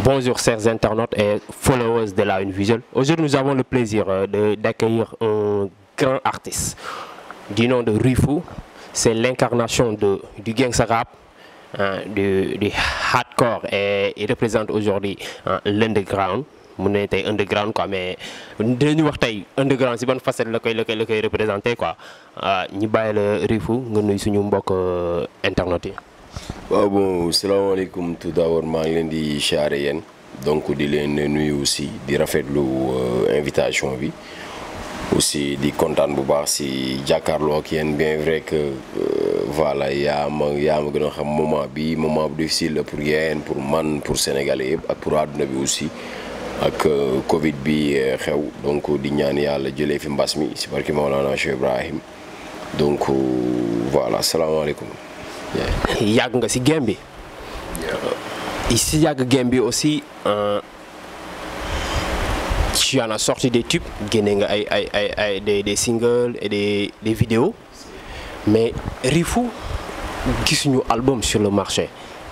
Bonjour chers internautes et followers de la Une Visuelle. Aujourd'hui nous avons le plaisir de d'accueillir un grand artiste du nom de Rifou. C'est l'incarnation de du gangsta rap, hein, du, du hardcore et il représente aujourd'hui hein, l'underground. mu ne tey underground quoi mais dinañu wax tey underground si ban facette la koy la koy la koy représenté quoi ñu bàyyi la Rifou nga nuy suñu mbokk internet yi. waaw bon salaamaaleykum tout d'abord maa ngi leen di xaare yéen donc di leen nuyu aussi di rafetlu invitation bi aussi di kontaan bu baax si jàkkaarloo ak yéen bien vrai que voilà yaa ma yaa ma gën a xam moment bi moment bu difficile la pour yéen pour man pour sénégalais yëpp ak pour àdduna bi aussi. ak Covid bi xew donc di ñaan yàlla jëlee fi mbas mi si barki Maolana Cheikh Ibrahim donc voilà salaamaaleykum. yàgg nga si game bi. si yàgg game bi aussi tu en as sorti des tubes génne nga ay ay ay ay des des singles et des des vidéos mais Rifou gisuñu album sur le marché.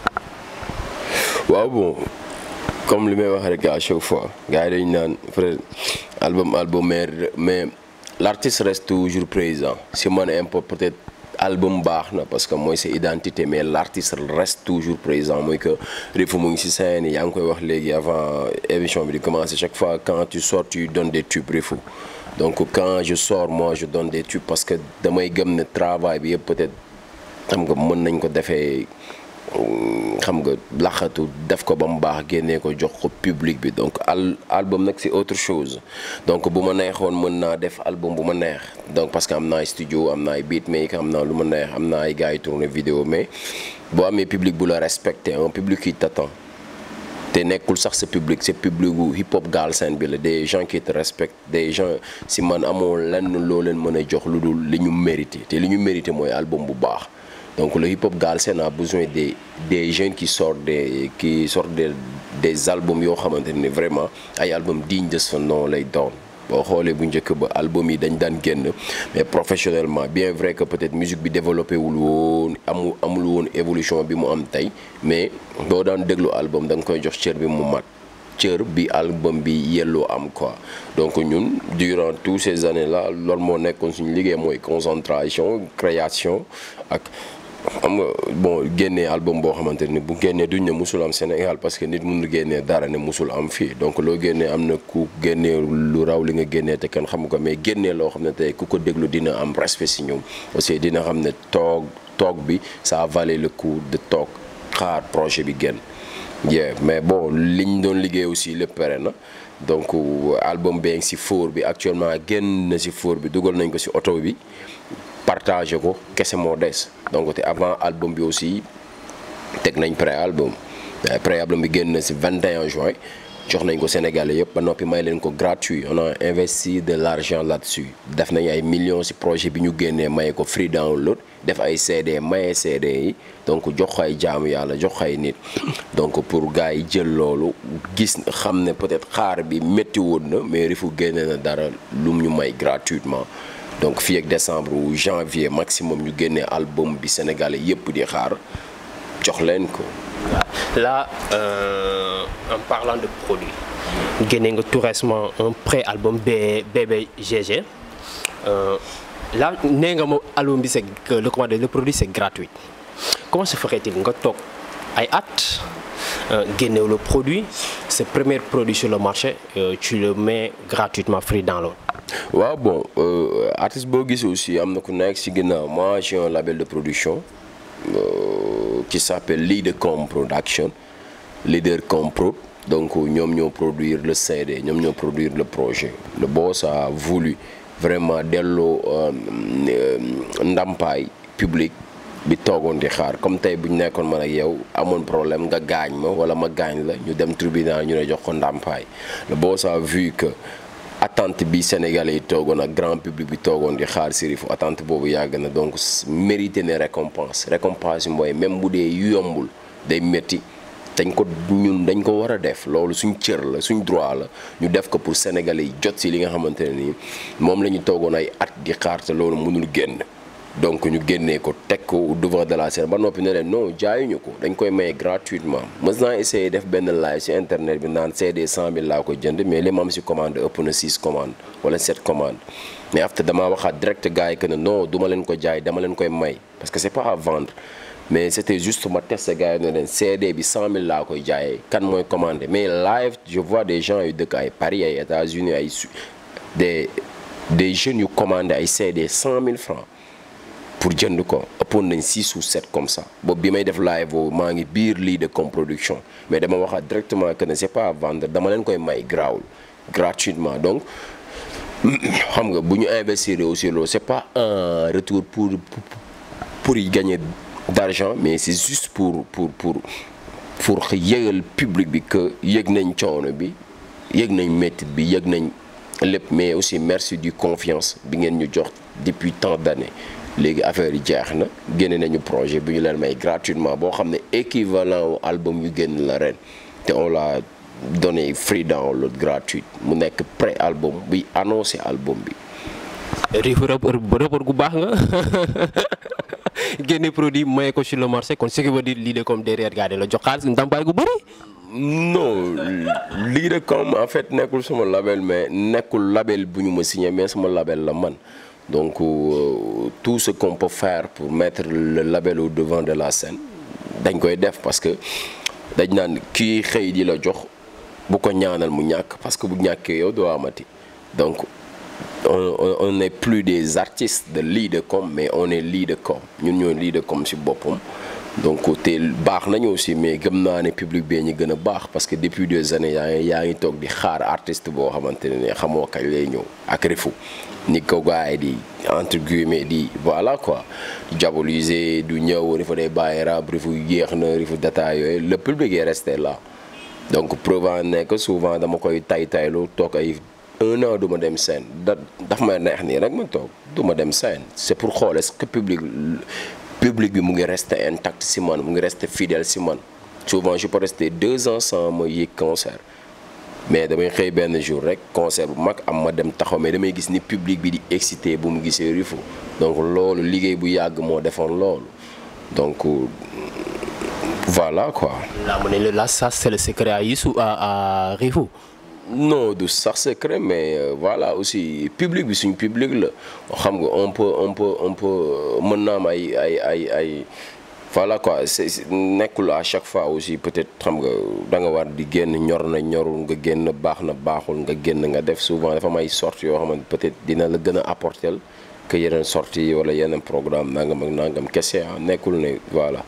waaw bon. comme li may wax rek à chaque fois gars yi dañu naan frère album album mais mais l'artiste reste toujours présent si man import peut-être album baax na parce que mooy sa identité mais l'artiste reste toujours présent mooy que Rifou mu ngi ci scène yaa ngi koy wax léegi avant émission bi di commencer chaque fois quand tu sors tu donnes des tubes Rifou donc quand je sors moi je donne des tubes parce que damay gëm ne travail bi yëpp peut-être xam nga mën nañ ko defee xam nga laxatu def ko ba mu baax génnee ko jox ko public bi donc al album nag c'est autre chose donc bu ma neexoon mën naa def album bu ma neex donc parce que am naa ay studio am naa ay beatmaker am naa lu ma neex am naa ay gars yi tourner vidéo mais boo amee public bu la respecté un public qui t'attend te nekkul sax sa public c'est public bu hip hop Galsen bi la des gens qui te respectent des gens si man amoo lenn loo leen mën a jox lu dul li ñu mérité te li ñu mérité mooy album bu baax. donc le hip hop Galsen a besoin des des jeunes qui sortent des qui sortent des des albums yoo xamante ne vraiment ay albums dignes de son nom lay doon boo xoolee bu njëkk ba album yi dañ daan génn mais professionnellement bien vrai que peut-être musique bi développé wul woon amul amul woon évolution bi mu am tey mais boo daan déglu album da nga koy jox cër bi mu mat cër bi album bi yelloo am quoi donc ñun durant toutes ces années là loolu moo nekkoon suñu liggéey mooy concentration création ak xam nga bon génnee album boo xamante ni bu génnee duñ ne musul am Sénégal parce que nit mënul génnee dara ne musul am fii donc loo génnee am na ku génnee lu raw li nga génnee te kenn xamu ko mais génnee loo xam ne tey ku ko déglu dina am respect si ñoom aussi dina xam ne toog toog bi ça valait le coup de toog xaar projet bi génn yeah mais bon liñ doon liggéey aussi lépp pare na donc album bee ngi si four bi actuellement génn na si four bi dugal nañ ko si oto bi partagé ko kese moo des donc te avant album bi aussi teg nañ pré-album pré-album bi génn na si 21 juin jox nañ ko Sénégalais yëpp ba noppi may leen ko gratuit on a investi de l'argent là-dessus def nañ ay millions si projet bi ñu génnee maye ko free download def ay CD maye CD yi donc jox ko ay jaamu yàlla jox ko ay nit donc pour gars yi jël loolu gis xam ne peut-être xaar bi métti woon na mais Rifou génne na dara lum ñu may gratuitement donc fii ak décembre ou janvier maximum ñu génnee album bi sénégalais yëpp di xaar jox leen ko. là euh, en parlant de produit génne nga tout récemment un pré-album BBGG euh, là nee nga ma album bi c'est que le commande le produit c'est gratuit comment se ferait-il nga toog ay at génne le produit ce premier produit sur le marché euh, tu le mets gratuitement free download. waaw bon artiste boo gis aussi am na ku nekk ci ginnaaw moi j'ai un label de production euh, qui s'appelle Leadercom Production Leadercom Pro donc ñoom ñoo produire le CD ñoom ñoo produire le projet le boss a voulu vraiment delloo ndampaay public bi toogoon di xaar comme tey bu ñu nekkoon man ak yow amoon problème nga gaañ ma wala ma gaañ la ñu dem tribunal ñu ne jox ko ndàmpaay le boss a vu que attente bi Sénégalais yi toogoon ak grand public bi toogoon di xaar si Rifou attente boobu yàgg na donc mérité ne récompense récompense yi mooy même bu dee yombul day métti dañ ko ñun dañ ko war a def loolu suñ cër la suñ droit la ñu def ko pour Sénégalais yi jot si li nga xamante ne nii moom la ñu toogoon ay at di xaar te loolu mënul génn donc ñu génnee ko teg ko au devant de la scène ba noppi ne leen non jaayuñu ko dañ koy maye gratuitement mës naa essayé def benn live ci internet bi naan CD 100000 laa ko jënd mais li ma am ci commande ëpp na 6 commandes wala 7 commandes mais after damaa waxaat direct gars yi que ne non du ma leen ko jaay dama leen koy may parce que c'est pas à vendre mais c'était juste ma tester gars yi ne leen CD bi 100000 laa koy jaayee kan mooy commandé mais live je vois des gens yu dëkk ay Paris ay États-Unis ay des des jeunes yu commandé ay CD 100000 francs pour jënd ko ëppoon nañ 6 ou 7 comme ça boobu bi may def live boobu maa ngi biir lii de comme production mais dama waxaat directement que ne c'est pas à vendre dama leen koy may grawul gratuitement donc xam nga bu ñu investir aussi loolu c'est pas un retour pour pour y gagner d'argent mais c'est juste pour pour pour pour yëgal public bi que yëg nañ coono bi yëg nañ métit bi yëg nañ lépp mais aussi merci du confiance bi ngeen ñu jox depuis tant d'années léegi affaire yi jeex na génne nañu projet bi ñu leen may gratuitement boo xam ne équivalent au album yu génn la ren te on l'a donné free download gratuit mu nekk pré album buy annoncé album bi. riifu rappeur gu baax nga génne produit maye ko sur le marché kon ce qui veut dire lii de comme derrière gars la jox xaalis ndàmpaay gu bëri. non lii de comme en fait nekkul sama label mais nekkul label bu ñu ma signé mais sama label la man. donc euh, tout ce qu'on peut faire pour mettre le label au devant de la scène dañ koy def parce que dañ naan kii xëy di la jox bu ko ñaanal mu ñàkk parce que bu ñàkkee yow doo amati donc on on n'est plus des artistes de Leadercom mais on est Leadercom ñun ñoo Leadercom ci boppam donc te baax nañu aussi mais gëm naa ne public bee ñu gën a baax parce que depuis des années yaa ngi yaa ngi toog di xaar artiste boo xamante ne xamoo kañ lay ñëw ak refu ni ko gars yi di entre guillemets di voilà quoi diaboliser du ñëw rifu day bàyyi rab rifu yéex na rifu data yooyu le public est resté là donc preuve nekk souvent dama koy tay taylu toog ay un an du ma dem scène da daf may neex nii rek ma toog du ma dem scène c'est pour xool est-ce que public public bi mu ngi rester intact si man mu ngi rester fidèle si man souvent je peux rester deux ans sans ma yéeg concert mais damay xëy benn jour rek concert bu mag am ma dem taxaw mais damay gis ni public bi di excité bu mu gisee Rifu donc loolu liggéey bu yàgg moo defoon loolu donc voilà quoi. là mu ne la ça c'est le secret à Youssou à à Rifu. non du sax secret mais euh, voilà aussi public bi suñu public la xam nga on peut on peut on peut mën naa am ay ay ay ay voilà quoi c'est nekkul à chaque fois aussi peut-être xam nga da nga war di génn ñor na ñorul nga génn baax na baaxul nga génn nga def souvent dafa may sorties yoo xamante peut-être dina la gën a apporter que yeneen sorties wala yeneen programme nangam ak nangam kese ah nekkul ne voilà.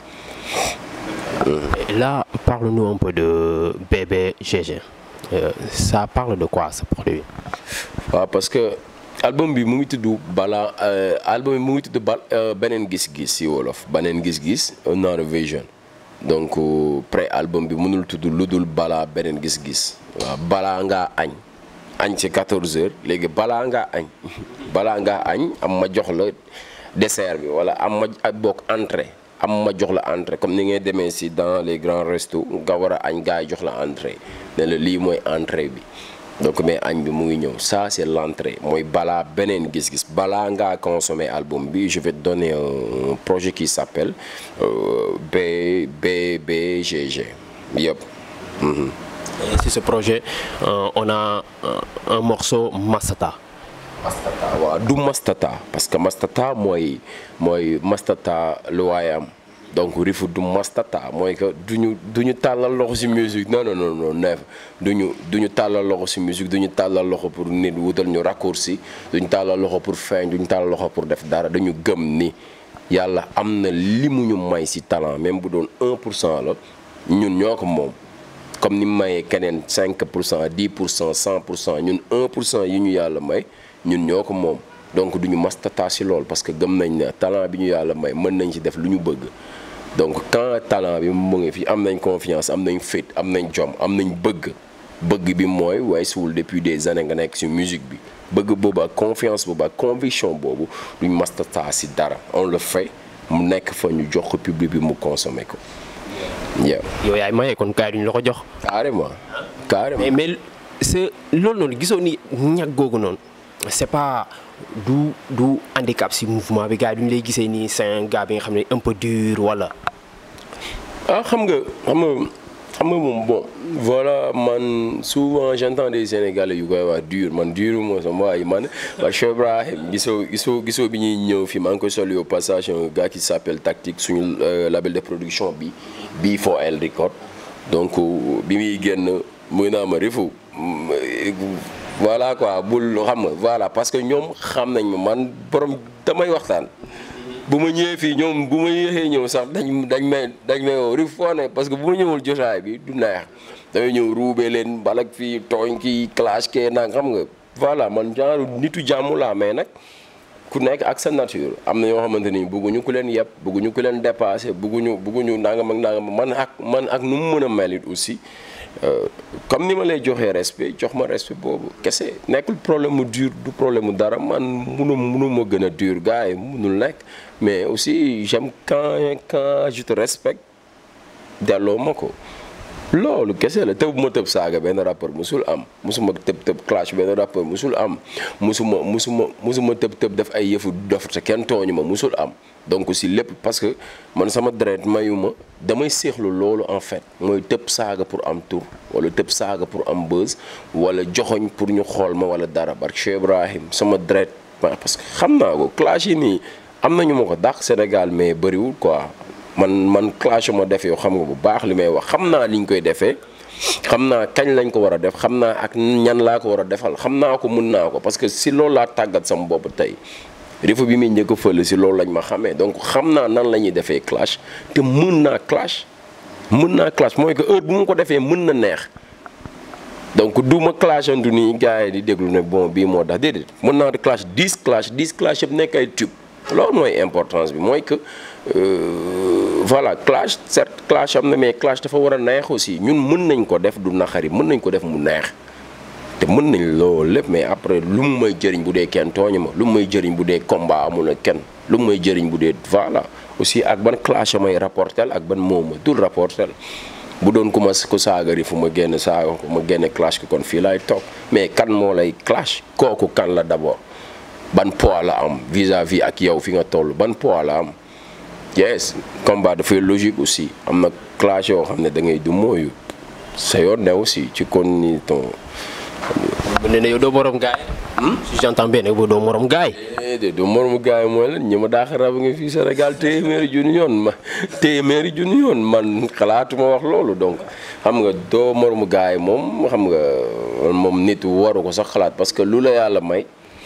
Et là parle-nous un peu de BBGG. Euh, ça parle de quoi ce produit. waaw parce que album bi mu ngi tudd balaa album bi mu ngi tudd ba beneen gis-gis si wolof beneen gis-gis another vision donc pré album bi mënul tudd lu dul balaa beneen gis-gis waaw balaa ngaa añ añ ci 14 heures léegi balaa ngaa añ balaa ngaa añ am ma jox la dessert bi wala am ma bokk entrée am ma jox la entrée comme ni ngay demee si dans les grands restos nga war a añ gars yi jox la entrée ne la lii mooy entrée bi donc mais añ bi mu ngi ñëw ça c'est l'entrée mooy balaa beneen gis-gis balaa ngaa consommer album bi je vais te donner un projet qui s'appelle euh, B BBGG yëpp. Et sur ce projet euh, on a un, un morceau Mastata. Mastata waaw du Mastata parce que Mastata mooy mooy Mastata lu waayam donc Rifu du Mastata mooy que duñu du ñu tàllal loxo ci musique non non non non neef duñu du ñu tàllal loxo ci musique du ñu tàllal loxo pour nit wutal ñu raccourci duñu tàllal loxo pour feeñ duñu tàllal loxo pour def dara dañu gëm ni yàlla am na li mu ñu may ci talent même bu doon 1 pour cent la ñun ñoo ko moom comme ni mayee keneen 5 pour cent 10 pour cent 100 pour cent ñun 1 pour cent yi ñu yàlla may ñun ñoo ko moom donc duñu mastata ci lool parce que gëm nañ ne talent bi ñu yàlla may mën nañ ci def lu ñu bëgg donc quand talent bi mu ngi fi am nañ confiance am nañ fit am nañ jom am nañ bëgg bëgg bi mooy waaye suwul depuis des années nga nekk ci musique bi bëgg boobu ak confiance boobu ak conviction boobu duñ mastata ci dara on le fait mu nekk fa ñu jox ko public bi mu consommer ko yeah. yow yaay maye kon kaay duñu la ko jox. carrément carrément mais mais c'est loolu noonu gisoo ni ñag googu noonu c'est pas du du handicap si mouvement bi gars yi duñu lay gisee nii c'est un gars bi nga xam ne un peu dur wala. ah xam nga xam nga xam nga moom bon voilà man souvent j'entends des Sénégalais yu koy wax dur man dur moo sama waay man parce que Ibrahim gisoo gisoo gisoo bi ñuy ñëw fii maa ngi koy soli au passage un gars qui s'appelle Tactique suñu label de production bi B4L Record donc bi muy génn muy naa ma rifu voilà quoi bul xam nga voilà parce que ñoom xam nañ ma man borom damay waxtaan bu ma ñëwee fii ñoom bu ma yéexee ñëw sax dañ dañ may dañ may woo rif foo ne parce que bu ma ñëwul jotaay bi du neex damay ñëw ruubee leen balak fii tooñ kii clash kee nag xam nga voilà man genre nitu jàmm laa mais nag ku nekk ak sa nature am na ñoo xamante ni bëgguñu ku leen yeb bëgguñu ku leen dépassé bëgguñu bëgguñu nangam ak nangam man ak man ak nu mu mën a mel it aussi comme ni ma lay joxee respect jox ma respect boobu kese nekkul problème mu dur du problème mu dara man munu munu ma gën a dur gars yi munul nekk mais aussi j'aime quand quand je te respecte delloo ma ko loolu kese la tëb ma tëb saaga benn rappeur musul am musuma tëb tëb clash benn rappeur musul am musuma musuma musuma tëb tëb def ay yëfu dof te kenn tooñu ma musul am donc aussi lépp parce que man sama deret mayu ma damay seexlu loolu en fait mooy tëb saaga pour am tour wala tëb saaga pour am buzz wala joxoñ pour ñu xool ma wala dara barke Cheikh Ibrahim sama deret parce que xam naa ko clash yi nii am nañu ma ko dàq Sénégal mais bëriwul quoi man man clash ma def yow xam nga bu baax li may wax xam naa ni ñu koy defee xam naa kañ lañ ko war a def xam naa ak ñan laa ko war a defal xam naa ko mun naa ko parce que si loolu laa tàggat sama bopp tey rifa bi muy njëkk a fël si loolu lañ ma xamee donc xam naa nan la ñuy defee clash te mën naa clash mën naa clash mooy que heure bu mu ko defee mën na neex donc du ma clashantu nii gars yi di déglu ne bon bii moo tax déedéet mën naa di clash 10 clash 10 clash yëpp nekk ay tube loolu mooy importance bi mooy que voilà clash certes clash am na mais clash dafa war a neex aussi ñun mën nañ ko def du naxari mën nañ ko def mu neex te mën nañ loolu lépp mais après lu mu may jëriñ bu dee kenn tooñu ma lu mu may jëriñ bu dee combat amul ak kenn lu mu may jëriñ bu dee voilà aussi ak ban clash may rapportel ak ban moom ma dul rapportel bu doon ku ma ko saagari fu ma génn saaga ko ma génne clash ko kon fii laay toog mais kan moo lay clash kooku kan la d'abord ban poids la am vis-à-vis ak yow fi nga toll ban poids la am yes combat dafay logique aussi am na clash yoo xam ne da ngay du mooyu sa yoon ne aussi ci kon ni ton bu ne ne yow doo morom gaay si j'entends bien ne doo morom gaay de du moromu gars yi mooy lan ñi ma daax rab nga fii Sénégal téeméeri junni yoon ma téeméeri junni yoon man xalaatuma wax loolu donc xam nga doo moromu gars yi moom xam nga moom nit waru ko sax xalaat parce que lu la yàlla may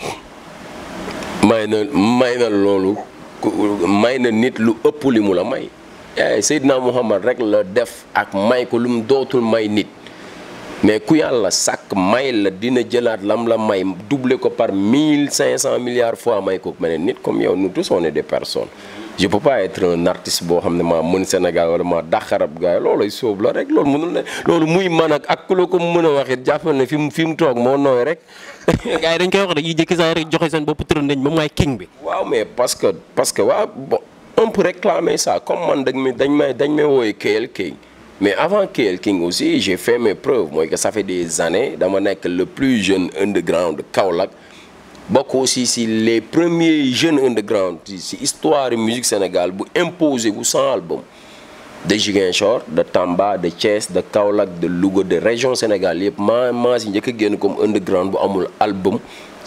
may na may na loolu may na nit lu ëpp li mu la may Seydina Muhammad rek la def ak may ko lu mu dootul may nit mais ku yàlla sàkk may la dina jëlaat lam la may doubler ko par mille cinq cent milliards fois may ko meneen nit comme yow nous tous on est des personnes je peux pas être un artiste boo xam ne maa mën Sénégal wala maa dàqarab gars yi loolay sóob la rek loolu mënul ne loolu muy man ak ak ku la ko mën a waxit jàppal ne fi mu fi mu toog moo nooy rek gars yi dañ koy wax dañuy jékki saa rek joxe seen bopp tërën nañ moom mooy king bi waaw mais parce que parce que waaw bon on peut réclamer ça comme man dañ may dañ may dañ may wooye KL King mais avant KL King aussi j'ai fait mes preuves mooy que ça fait des années dama nekk le plus jeune underground de Kaolack bokk aussi si les premiers jeunes underground si histoire musique Sénégal bu imposé bu sans album de Ziguinchor de Tamba de Thiès de Kaolack de Louga de région Sénégal yëpp maa maa si njëkk a génn comme underground bu amul album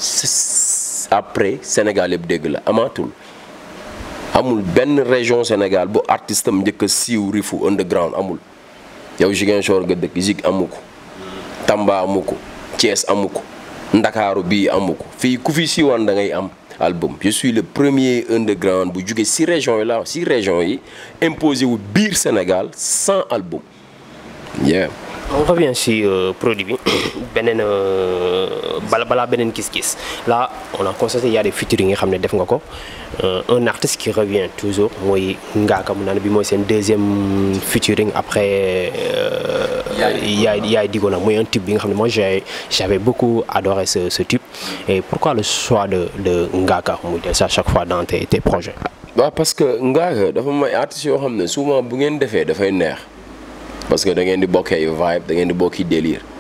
après Sénégal yëpp dégg la amaatul amul benn région Sénégal bu artiste am njëkk a siiw rifu underground amul yow Ziguinchor nga dëkk Zig amu ko Tamba amu ko Thiès amu ko Ndakaaru bii amu ko fii ku fi siiwaan da ngay am album je suis le premier underground bu jóge si région yi la si région yi imposé wu biir Sénégal sans album yeah on revient si euh, produit bi beneen bala balaa beneen gis-gis là on a constaté il y a des featuring yi nga xam ne def nga ko un artiste qui revient toujours mooy Ngaaka mu naan bi mooy seen deuxième featuring après yaay yaay digo na mooy un type bi nga xam ne moi j'ai j'avais beaucoup adoré ce ce type et pourquoi le choix de de Ngaaka muy del à chaque fois dans tes tes projets waaw parce que Ngaaka dafa may artistes yoo xam ne souvent bu ngeen defee dafay neex parce que da ngeen di bokkee vibe da ngeen di bokki délire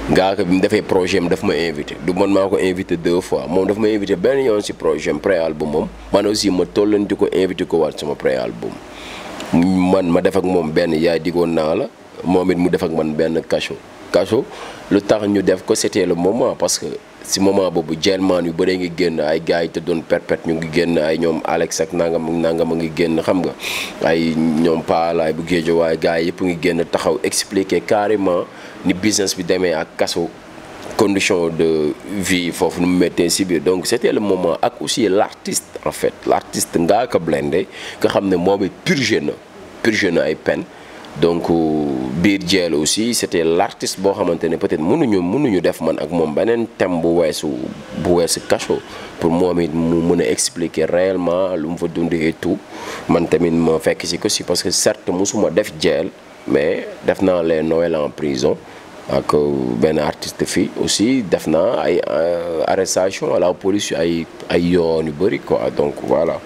ngaa ko bi mu defee projet am daf ma invité du man maa ko invité deux fois moom daf ma invité benn yoon si projet am pré album moom man aussi ma tollanti ko invité ko waat sama pré album man ma def ak moom benn yaay digoon naa la moom it mu def ak man benn cachot cachot lu tax ñu def ko c'était le moment parce que si moment boobu jelmaan yu bëree ngi génn ay gars yi te doon perpète ñu ngi génn ay ñoom Alex ak nangam ak nangam a ngi génn xam nga ay ñoom paalaay bu géejo waaye gars yi yëpp ngi génn taxaw expliquer carrément ni business bi demee ak kaso condition de vie foofu nu mu méttee si biir donc c'était le moment ak aussi l'artiste en fait l'artiste Ngaaka Blindé nga xam ne moom it purgé na purgé na ay peine donc biir jeel aussi c'était l'artiste boo xamante ne peut-être mënuñu mënuñu def man ak moom beneen thème bu weesu bu weesu cachot pour moom it mu mën a expliquer réellement lu mu fa dund et tout man tamit ma fekk si ko si parce que certes musuma def jeel mais def naa les Noël en prison ak benn artiste fii aussi def naa ay arrestation à la police ay ay yoon yu bëri quoi donc voilà.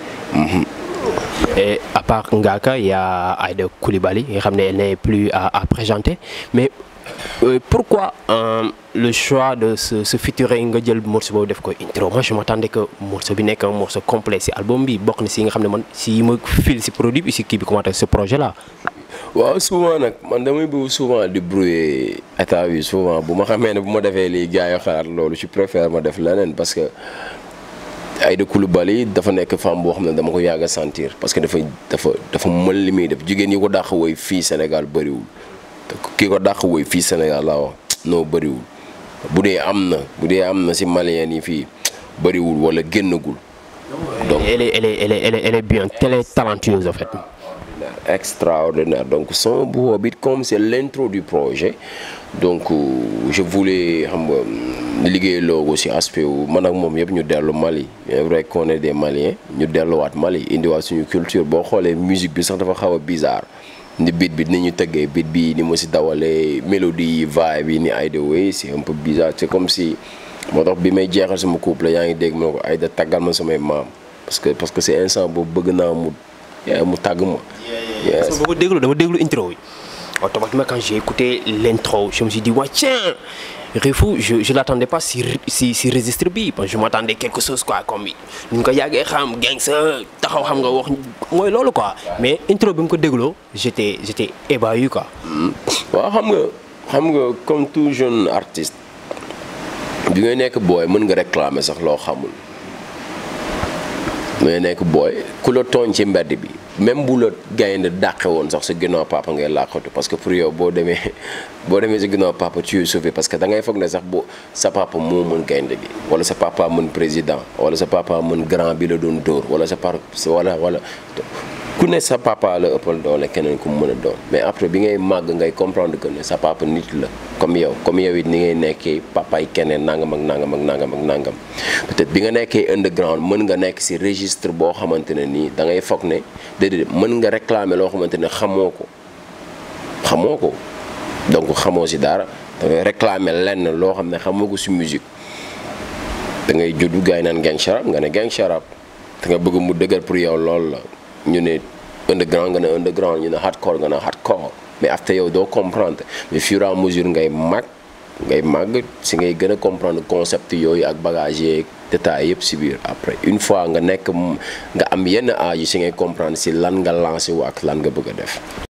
Et à part Ngaka, il y a Aïda Koulibaly, elle n'est plus à, à, présenter. Mais euh, pourquoi euh, le choix de ce, ce featuring nga jël morceau def ko intro moi je m'attendais que morceau bi nekk un morceau complet si album bi bokk na si nga xam ne man si ma fil si produit bi si kii bi commenté ce projet là. waaw souvent nag man damay bëgg souvent di brouiller état bi souvent bu ma xamee ne bu ma defee lii gars yi xalaat loolu je préfère ma def leneen parce que. Aïda Coulibaly dafa nekk femme boo xam ne dama ko yàgg a sentir parce que dafa dafa dafa mën li muy def jigéen yi ko dàq woy fii Sénégal bëriwul kii ko dàq woy fii Sénégal laa wax noo bëriwul bu dee am na bu dee am na si malien yi fii bëriwul wala génnagul. donc elle est elle est elle est elle est bien elle est talentueuse en fait. extraordinaire donc son bu boobu it comme c'est l'intro du projet donc je voulais xam nga liggéey loogu ci aspect wu man ak moom yëpp ñu dellu Mali c'est vrai qu'on est des Maliens ñu delluwaat Mali indiwaat suñu culture boo xoolee musique bi sax dafa xaw a bizarre ni beat bi ni ñu tëggee beat bi ni mu ci dawalee mélodie yi vibe yi ni Aïda Way c'est un peu bizarre c'est comme si moo tax bi may jeexal sama couple yaa ngi dégg ma ko Aïda taggal ma samay maam parce que parce que c'est instant boobu bëgg naa mu mu tàgg ma. parce que boo ko déglu dama déglu intro yi automatiquement quand j'ai écouté l'intro je me suis dit ouais tiens Rifou je je l'attendais pas si si si registre bi je m'attendais quelque chose quoi comme ni nga ko yàggee xam gangsta taxaw xam nga wax mooy loolu quoi mais intro bi mu ko dégloo j'étais j'étais ébahi quoi. waaw xam nga xam nga comme tout jeune artiste bi ngay nekk booy mën nga réclamer sax loo xamul. mais nekk booy ku la tooñ ci mbedd bi même bu la gaynde dàqe woon sax sa ginnaaw papa ngay làqatu parce que pour yow boo demee boo demee sa ginnaaw papa tu es sauvé parce que da ngay foog ne sax boo sa papa moo mën gaynde gi wala sa papa mën président wala sa papa mën grand bi la doon dóor wala sa papa wala wala ku ne sa papa la ëppal doole keneen ku mu mën a doon mais après bi ngay màgg ngay comprendre que ne sa papa nit la comme yow comme yow it ni ngay nekkee papa yi keneen nangam ak nangam ak nangam ak nangam peut-être bi nga nekkee underground mën nga nekk ci registre boo xamante ne nii da ngay foog ne déedéet mën nga réclamer loo xamante ne xamoo ko xamoo ko donc xamoo ci dara da ngay réclamer lenn loo xam ne xamoo ko ci musique da ngay juddu gars yi naan gang sharab nga ne gang sharab da nga bëgg mu dëgër pour yow loolu la ñu ne underground nga ne underground ñu ne hardcore nga ne hardcore mais after yow doo comprendre mais fur et à mesure ngay mag ngay màgg si ngay gën a comprendre concept yooyu ak bagage yeeg détails yëpp si biir après une fois nga nekk nga am yenn âge yi si ngay comprendre si lan nga lancé wu ak lan nga bëgg a def